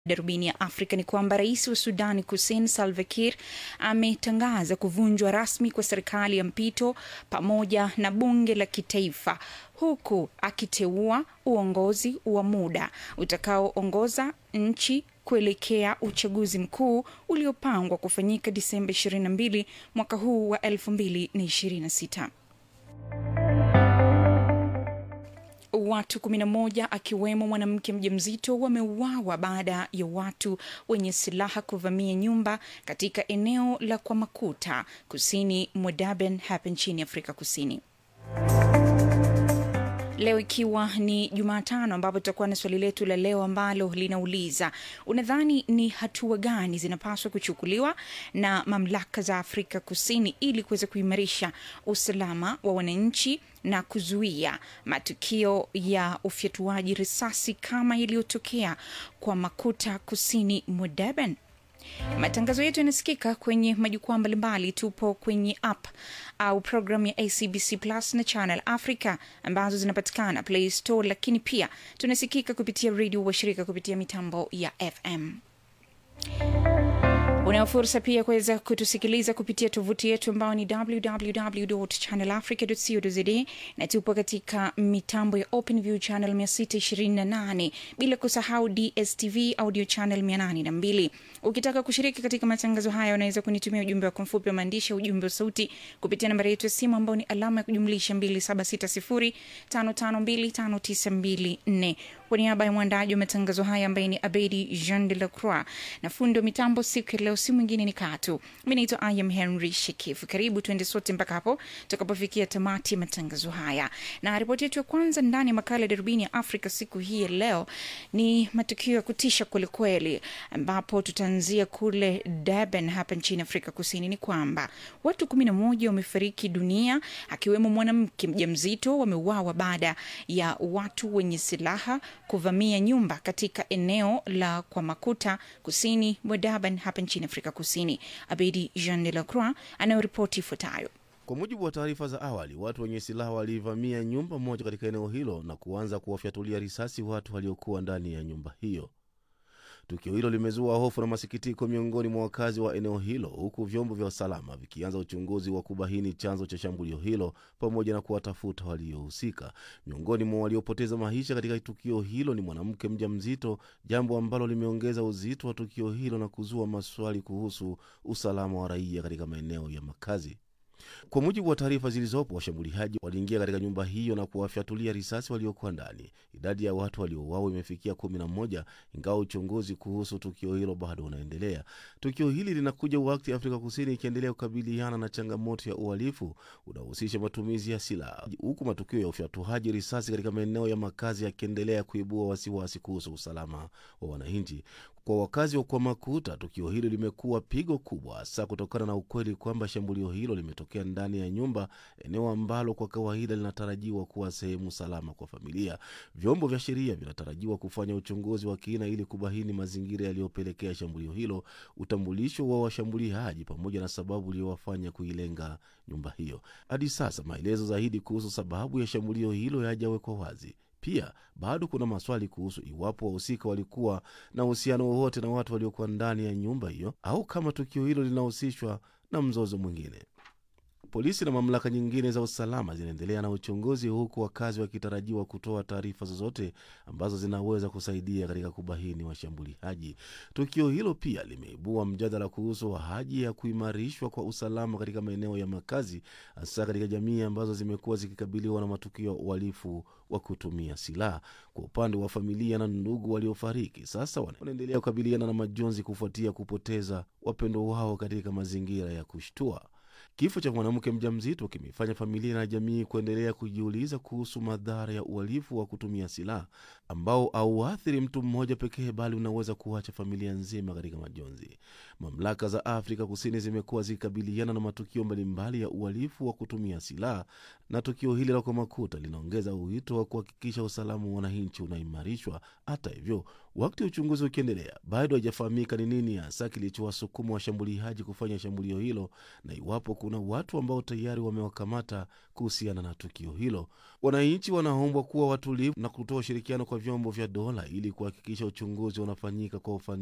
Darubini ya Afrika ni kwamba rais wa Sudani Kusini Salva Kiir ametangaza kuvunjwa rasmi kwa serikali ya mpito pamoja na bunge la kitaifa huku akiteua uongozi wa muda utakaoongoza nchi kuelekea uchaguzi mkuu uliopangwa kufanyika Disemba 22 mwaka huu wa 2026. Watu 11 akiwemo mwanamke mjamzito wameuawa baada ya watu wenye silaha kuvamia nyumba katika eneo la Kwamakuta kusini mwa Durban hapa nchini Afrika Kusini. Leo ikiwa ni Jumatano, ambapo tutakuwa na swali letu la leo ambalo linauliza unadhani ni hatua gani zinapaswa kuchukuliwa na mamlaka za Afrika Kusini ili kuweza kuimarisha usalama wa wananchi na kuzuia matukio ya ufyatuaji risasi kama iliyotokea kwa Makuta kusini mwa Durban? Matangazo yetu yanasikika kwenye majukwaa mbalimbali. Tupo kwenye app au programu ya ACBC Plus na Channel Africa ambazo zinapatikana Play Store, lakini pia tunasikika kupitia redio washirika kupitia mitambo ya FM. Unayo fursa pia kuweza kutusikiliza kupitia tovuti yetu ambayo ni www.channelafrica.co.za na tupo katika mitambo ya OpenView channel 628 bila kusahau DSTV audio channel 802. Ukitaka kushiriki katika matangazo haya, unaweza kunitumia ujumbe wako mfupi wa maandishi, ujumbe wa sauti kupitia nambari yetu ya simu ambayo ni alama ya kujumlisha 2760552594. Kwa niaba ya mwandaji wa matangazo haya ambaye ni Abedi Jean de la Croix na fundi wa mitambo siku ya leo, si mwingine ni Katu. Mi naitwa Ayam Henry Shekifu. Karibu tuende sote mpaka hapo tutakapofikia tamati ya matangazo haya, na ripoti yetu ya kwanza ndani ya makala ya darubini ya Afrika siku hii ya leo ni matukio ya kutisha kwelikweli, ambapo tutaanzia kule Durban hapa nchini Afrika Kusini. Ni kwamba watu kumi na moja wamefariki dunia akiwemo mwanamke mjamzito wameuawa baada ya watu wenye silaha kuvamia nyumba katika eneo la Kwamakuta kusini mwa Durban hapa nchini Afrika Kusini. Abedi Jean de la Croix anayoripoti ifuatayo. Kwa mujibu wa taarifa za awali, watu wenye silaha walivamia nyumba moja katika eneo hilo na kuanza kuwafyatulia risasi watu waliokuwa ndani ya nyumba hiyo. Tukio hilo limezua hofu na masikitiko miongoni mwa wakazi wa eneo hilo, huku vyombo vya usalama vikianza uchunguzi wa kubaini chanzo cha shambulio hilo pamoja na kuwatafuta waliohusika. Miongoni mwa waliopoteza maisha katika tukio hilo ni mwanamke mjamzito, jambo ambalo limeongeza uzito wa tukio hilo na kuzua maswali kuhusu usalama wa raia katika maeneo ya makazi. Kwa mujibu wa taarifa zilizopo, washambuliaji waliingia katika nyumba hiyo na kuwafyatulia risasi waliokuwa ndani. Idadi ya watu waliouawa imefikia kumi na moja, ingawa uchunguzi kuhusu tukio hilo bado unaendelea. Tukio hili linakuja wakati Afrika Kusini ikiendelea kukabiliana na changamoto ya uhalifu unaohusisha matumizi ya silaha, huku matukio ya ufyatuaji risasi katika maeneo ya makazi yakiendelea kuibua wasiwasi kuhusu usalama wa wananchi. Kwa wakazi wa Kwamakuta, tukio hilo limekuwa pigo kubwa, hasa kutokana na ukweli kwamba shambulio hilo limetokea ndani ya nyumba, eneo ambalo kwa kawaida linatarajiwa kuwa sehemu salama kwa familia. Vyombo vya sheria vinatarajiwa kufanya uchunguzi wa kina ili kubaini mazingira yaliyopelekea shambulio hilo, utambulisho wa washambuliaji, pamoja na sababu iliyowafanya kuilenga nyumba hiyo. Hadi sasa maelezo zaidi kuhusu sababu ya shambulio hilo hayajawekwa wazi. Pia bado kuna maswali kuhusu iwapo wahusika walikuwa na uhusiano wowote na watu waliokuwa ndani ya nyumba hiyo au kama tukio hilo linahusishwa na mzozo mwingine. Polisi na mamlaka nyingine za usalama zinaendelea na uchunguzi, huku wakazi wakitarajiwa kutoa taarifa zozote ambazo zinaweza kusaidia katika kubaini washambuliaji. Tukio hilo pia limeibua mjadala kuhusu haja ya kuimarishwa kwa usalama katika maeneo ya makazi, hasa katika jamii ambazo zimekuwa zikikabiliwa na matukio ya uhalifu wa kutumia silaha. Kwa upande wa familia na ndugu waliofariki, sasa wanaendelea kukabiliana na majonzi kufuatia kupoteza wapendo wao katika mazingira ya kushtua. Kifo cha mwanamke mjamzito kimefanya familia na jamii kuendelea kujiuliza kuhusu madhara ya uhalifu wa kutumia silaha ambao hauathiri mtu mmoja pekee, bali unaweza kuacha familia nzima katika majonzi. Mamlaka za Afrika Kusini zimekuwa zikikabiliana na matukio mbalimbali ya uhalifu wa kutumia silaha, na tukio hili la Kwamakuta linaongeza wito wa kuhakikisha usalama wa wananchi unaimarishwa. Hata hivyo, Wakati uchunguzi ukiendelea, bado haijafahamika ni nini hasa kilichowasukuma washambuliaji kufanya shambulio hilo na iwapo kuna watu ambao tayari wamewakamata kuhusiana na tukio hilo. Wananchi wanaombwa kuwa watulivu na kutoa ushirikiano kwa vyombo vya dola ili kuhakikisha uchunguzi unafanyika kwa ufanisi.